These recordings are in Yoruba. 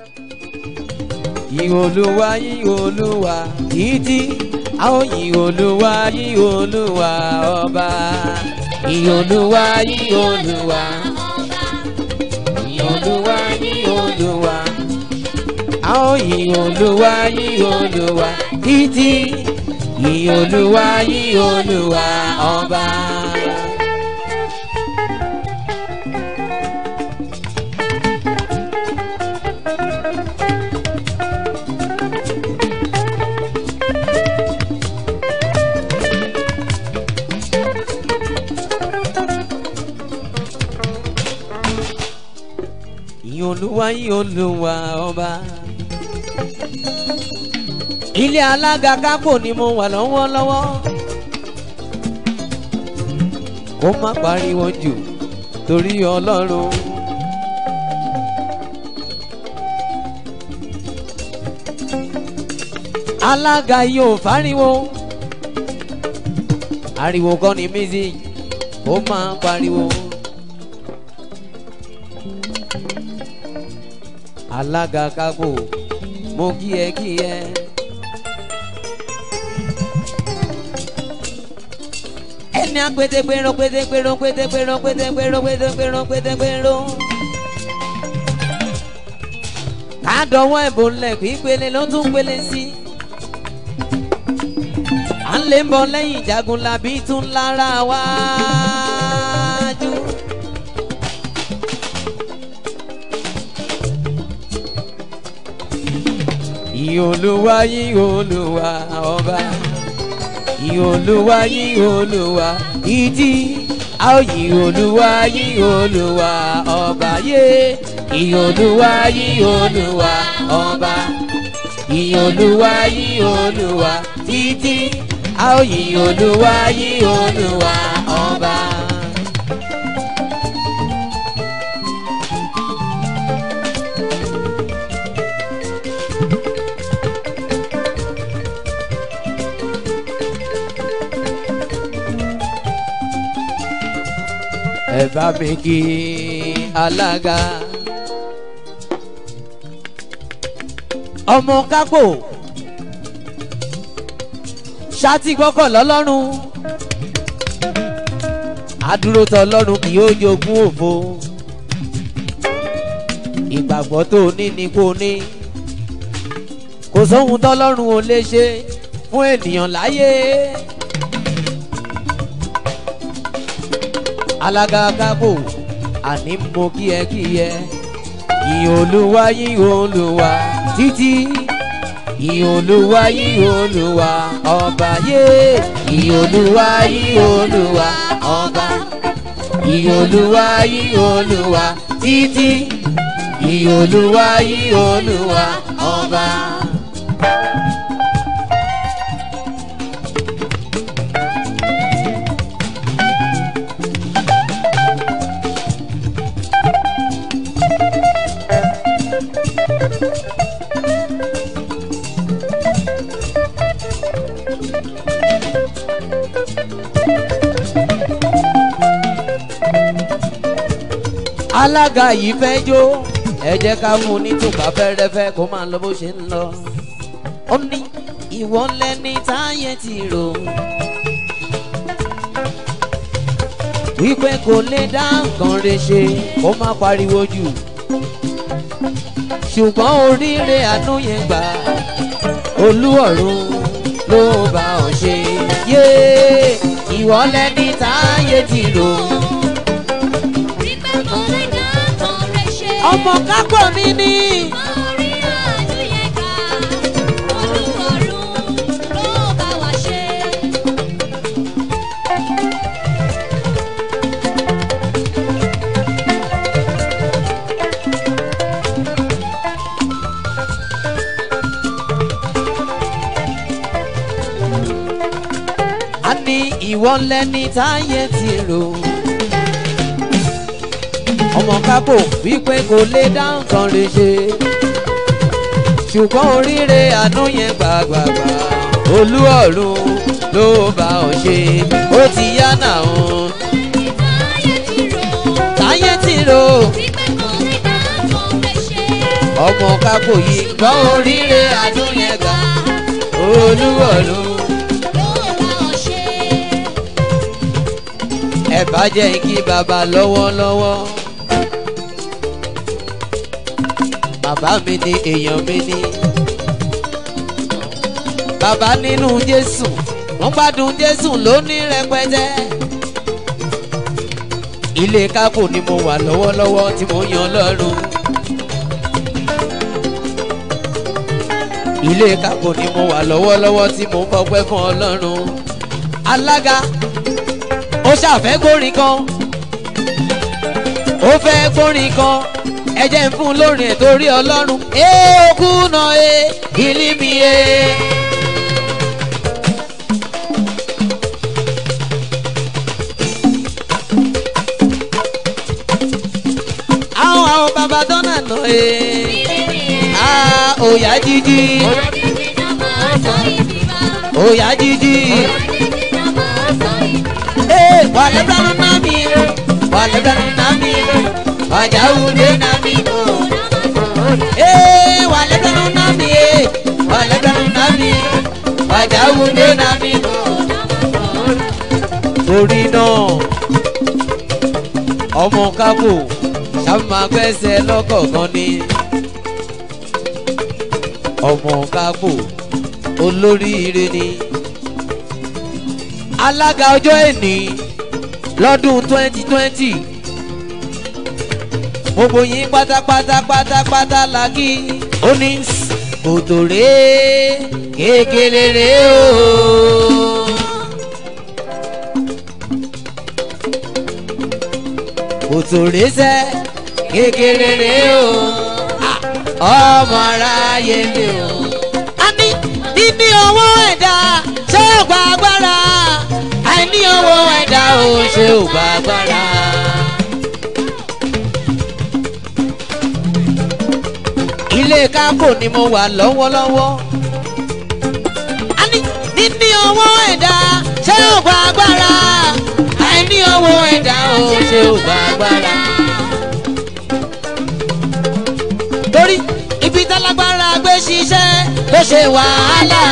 yìn olúwa yìn olúwa títí a ó yìn olúwa yìn olúwa ọba yìn olúwa yìn olúwa yìn olúwa yìn olúwa a ó yìn olúwa yìn olúwa títí yìn olúwa yìn olúwa ọba. yìn olúwa yìn olúwa ọba. ilé alága kápò ni mo wà lọ́wọ́lọ́wọ́. kó má pariwo jù torí ọlọ́run. alága yóò fáriwo. ariwo kọ́ ni music kó má pariwo. alága kápò mo kí ẹ kí ẹ. ẹni apẹtẹpẹrọ pẹtẹpẹrọ pẹtẹpẹrọ pẹtẹpẹrọ pẹtẹpẹrọ pẹtẹpẹrọ. kádọ̀wọ́ ẹ̀bùn lẹ̀ pípele ló tún pele sí. à ń lè ń bọ̀ lẹ́yìn jagunlabi tún lára wájú. yìn olúwa yìn olúwa ọba yìn olúwa yìn olúwa ìdí a ó yìn olúwa yìn olúwa ọba yé yìn olúwa yìn olúwa ọba yìn olúwa yìn olúwa títí a ó yìn olúwa yìn olúwa ọba. ẹ bá mi kí alága ọmọ kápò ṣáàtì gbọ́kọ̀ lọ́lọ́run àdúró tọ lọ́run kì yóò jogún òfo ìgbàgbọ́ tó ní ni kò ní kò sóhun tọ́lọ́run ò lè ṣe fún ènìyàn láyé. alága kábò àní mo kí ẹ kí ẹ yìn olúwa yìn olúwa títí yìn olúwa yìn olúwa ọba yé yìn olúwa yìn olúwa ọba yìn olúwa yìn olúwa títí yìn olúwa yìn olúwa ọba. alága yìí fẹ́ jó ẹ jẹ́ ká fún un ní tùpá fẹ́rẹ́fẹ́ kó máa lọ bó ṣe ń lọ. ó ní ìwọ lẹni táyé ti rò wípé kò lè dá nǹkan rẹ̀ ṣe kó má pariwo jù ṣùgbọ́n oríire àánú yẹn gbà olú ọ̀run ló bá ọ ṣe yé ìwọ lẹni táyé ti rò. ọmọ kápọ̀ mi ni. a ní ìwọ lẹni táyé ti rò ọmọ kápò wípé kò lè dá nǹkan rẹ̀ ṣe ṣùgbọ́n oríire àánú yẹn gbàgbàgbà olú ọ̀run ló bá ọ ṣe ó ti yá náà táyé ti rò ọmọ kápò yìí gbọ́ oríire àdúnyẹ̀gà olúwọ̀lú. ẹ bá jẹ́ kí bàbá lọ́wọ́lọ́wọ́. bàbá mi ni èèyàn mi ni. bàbá nínú jésù wọ́n gbádùn jésù lóní rẹpẹtẹ. ilé kápò ni mo wà lọ́wọ́lọ́wọ́ tí mo yan lọ́rùn. ilé kápò ni mo wà lọ́wọ́lọ́wọ́ tí mo ń fọpẹ́ fún ọlọ́run. alága ó ṣàfẹ́ gbórin kan ó fẹ́ gbórin kan ẹ jẹ́ ń fún lórin ẹ̀ torí ọlọ́run. ẹ òkú náà ẹ ìlí mi ẹ. àwọn àwọn bàbá dọ́nà náà ẹ. a òyà jíjí òyà jíjí. Hey, wale blanu nami, wale blanu nami, wajaude nami. Hey, wale blanu nami, wale blanu nami, wajaude nami. Torí náà, ọmọ kábò ṣàmà gbẹ́sẹ̀ lọ́kọ̀ọ̀kan ni. Ọmọ kábò olóríire ni alága ọjọ́ ẹ̀ní lọ́dún twenty twenty gbogbo yín pátápátá pátápátá la kí ó ní kòtò rèé kékeré rèé o. kòtò rèé sẹ́ kékeré rèé o ọmọ aráyé mi o. a ní níní owó ẹ̀dá ṣé ò gba agbára àìní owó ẹ̀dá ò ṣe ò gba agbára. ilé kákò ni mo wà lọ́wọ́lọ́wọ́. a ní níní owó ẹ̀dá ṣé ò gba agbára àìní owó ẹ̀dá ò ṣe ò gba agbára. torí ibi tálágbára gbé ṣiṣẹ́ ló ṣe wàhálà.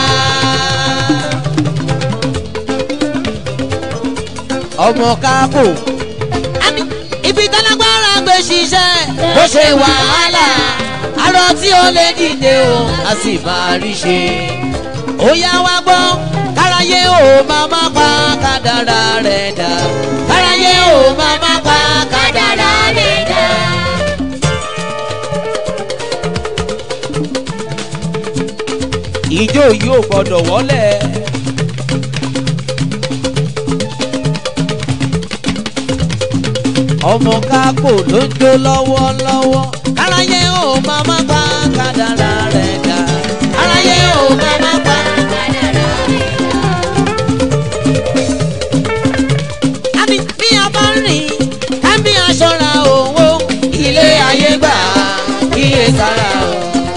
ọmọ kákò. àní ibi tálágbára gbé ṣiṣẹ́ bó ṣe wàhálà arọ tí ó lè dìde o a sì máa rí ṣe. ó yá wá gbọ́ káráyé ò máa má pa kádàrá rẹ̀ dà káráyé ò máa má pa kádàrá rẹ̀ dà. ìjó yìí ò gbọdọ̀ wọlé. ọmọ kápò ló ń jó lọ́wọ́lọ́wọ́. aráyé ò máa má pa kádàrá rẹ̀ dà. aráyé ò máa má pa kádàrá rẹ̀ dà. àbí bí a bá rìn ká bí aṣọra owó ilé ayé gbà kíyè sára o.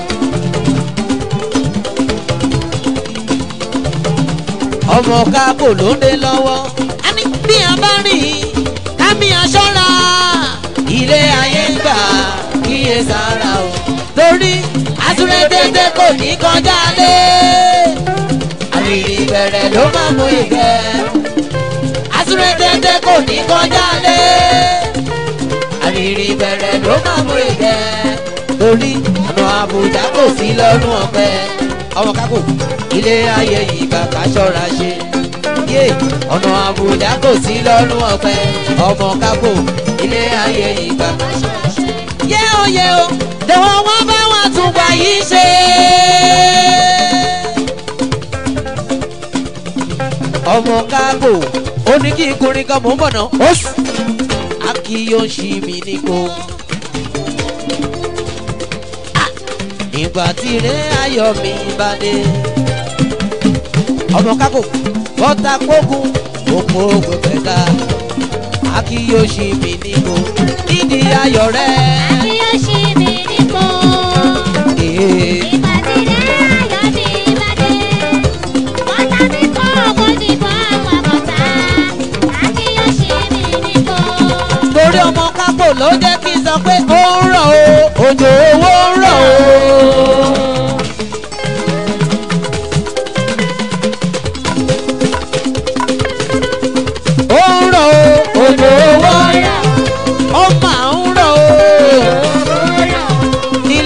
ọmọ kápò ló ń dé lọ́wọ́. àní bí a bá rìn kámi aṣọ́ra ilé ayé ń gbà kíyè sára o. torí àtúrẹ́dẹ́dẹ́ kò ní kọjá lé. àrìrì bẹ̀rẹ̀ ló máa mú ìgbẹ́. àtúrẹ́dẹ́dẹ́ kò ní kọjá lé. àrìrì bẹ̀rẹ̀ ló máa mú ìgbẹ́. torí ọ̀nà àbújá kò sí lọ́rùn ọ̀pẹ. ọmọ kákò ilé ayé yìí bàbá ṣọ́ra ṣe yé ọ̀nà àbújá kò sí lọ́rùn ọ̀pẹ ọmọ kápò ilé ayé ìgbà. yé o yé o lọ́wọ́ wọn bá wọn tún gbà yìí ṣe. ọmọ kápò ó ní kí n kọrin kan mò ń bọ̀ náà ó sì. akíyọ̀ṣì mi ní kó. ìgbà tí ilé ayọ̀ mi bá dé. ọmọ kápò bọ́tà kókun òpó gbẹ̀gbẹ̀ta akíyèsí mi níbo nídìí ayọ̀ rẹ̀. Akíyèsí mi níbo. Ee, Ìbàdí rẹ̀ ayọ̀ mi ìbàdí. Bọ́tà mi kọ́ òkú ti bọ́ àwọn àkọ́tà. Akíyèsí mi níbo. torí ọmọ kápò ló jẹ́ kí n sọ pé ó ń rọ̀ o òjò owó ń rọ̀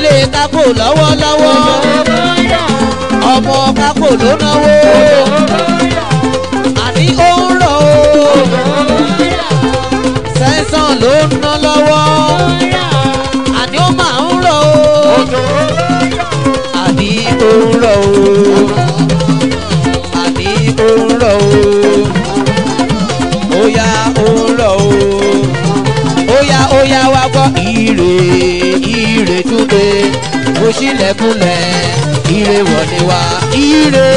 nílé kákò lọ́wọ́lọ́wọ́ ọmọ kákò ló náwó àní ó ń rọ̀ o sẹ́sàn ló ń ná lọ́wọ́ àní ó máa ń rọ̀ o àní ó ń rọ̀ o àní ó ń rọ̀ o ó yá ó ń rọ̀ o ó yá ó yá wá gbọ́ ire ire túnde mo ṣílẹ̀kùnlẹ̀ ire wọlé wá ire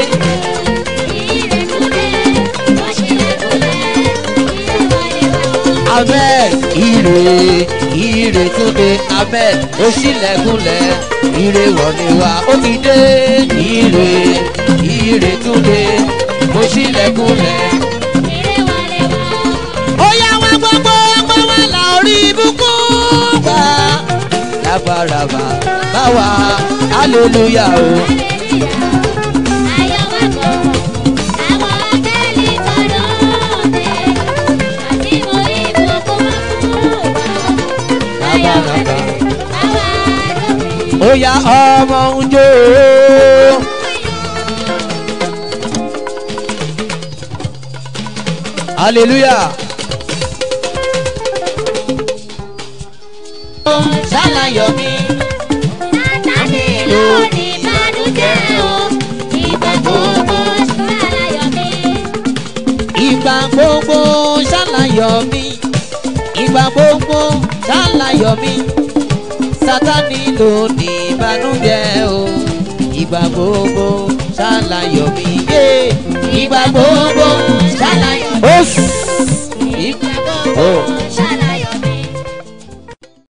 ahmed ire ire túnde ahmed mo ṣílẹ̀kùnlẹ̀ ire wọlé wá ó ti dé ire ire túnde mo ṣílẹ̀kùnlẹ̀ ó yá wá gbogbo ọgbọ́n wa là orí ibùkún gbà. lábàràbà báwa hallelujah o. ó yá ọmọ ń jó o. hallelujah. ṣàlàyé mi. ìgbà gbogbo ṣàlàyé mi. ìgbà gbogbo ṣàlàyé mi. sátani ló ní ìbànújẹ́ o. ìgbà gbogbo ṣàlàyé mi. yé ìgbà gbogbo ṣàlàyé mi. ó sì. ìgbà gbogbo